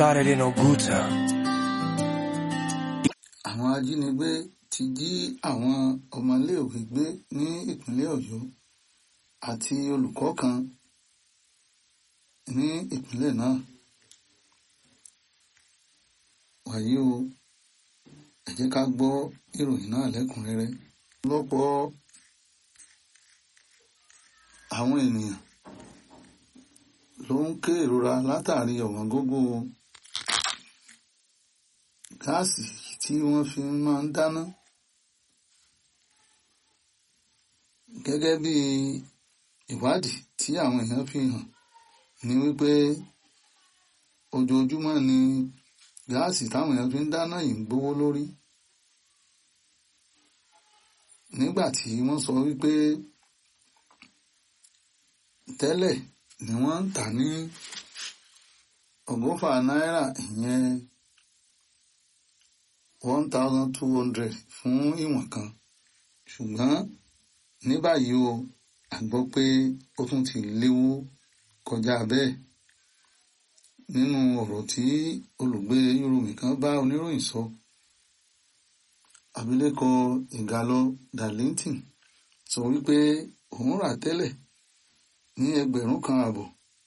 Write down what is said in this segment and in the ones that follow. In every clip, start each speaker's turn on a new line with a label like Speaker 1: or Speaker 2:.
Speaker 1: started in Oguta.
Speaker 2: àwọn ajínigbé ti jí àwọn ọmọléèwé gbé ní ìpínlẹ̀ ọ̀yọ́ àti olùkọ́ kan ní ìpínlẹ̀ náà wàyí o ẹ jẹ́ ká gbọ́ ìròyìn náà lẹ́kùnrẹ́rẹ́ lọ́pọ̀ àwọn ènìyàn ló ń ké ìrora látàrí ọ̀wọ́n gógó gáàsì tí wọ́n fi máa ń dáná gẹ́gẹ́ bí ìwádìí tí àwọn èèyàn fi hàn ní wípé ojoojúmọ́ ni gáàsì táwọn èèyàn fi ń dáná yìí ń gbówó lórí nígbà tí wọ́n sọ wípé tẹ́lẹ̀ ni wọ́n ń tà ní ọgọ́fà náírà ìyẹn one thousand two hundred fún ìwọ̀n kan ṣùgbọ́n ní báyìí o a gbọ́ pé ó tún ti léwó kọjá bẹ́ẹ̀ nínú ọ̀rọ̀ tí olùgbé yorùbá kan bá oníròyìn sọ abilékọ ìgàlọ darlington sọ wípé òun rà tẹ́lẹ̀ ní ẹgbẹ̀rún kan àbọ̀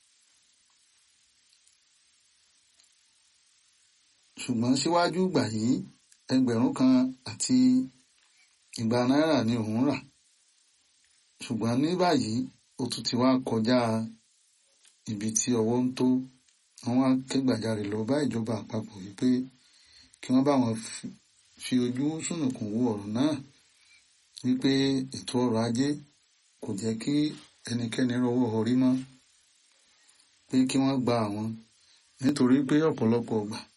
Speaker 2: ṣùgbọ́n síwájú ìgbà yìí ẹgbẹ̀rún kan àti igba náírà ni òun rà ṣùgbọ́n ní báyìí ó tún ti wá kọjá ibi tí ọwọ́ ń tó wọ́n wá ké gbàjarè lọ bá ìjọba àpapọ̀ wípé kí wọ́n bá wọn fi ojú sùnùkùn wo ọ̀rọ̀ náà wípé ètò ọrọ̀ ajé kò jẹ́ kí ẹnikẹ́ni rọwọ́ orí mọ́ pé kí wọ́n gba àwọn nítorí pé ọ̀pọ̀lọpọ̀ ọgbà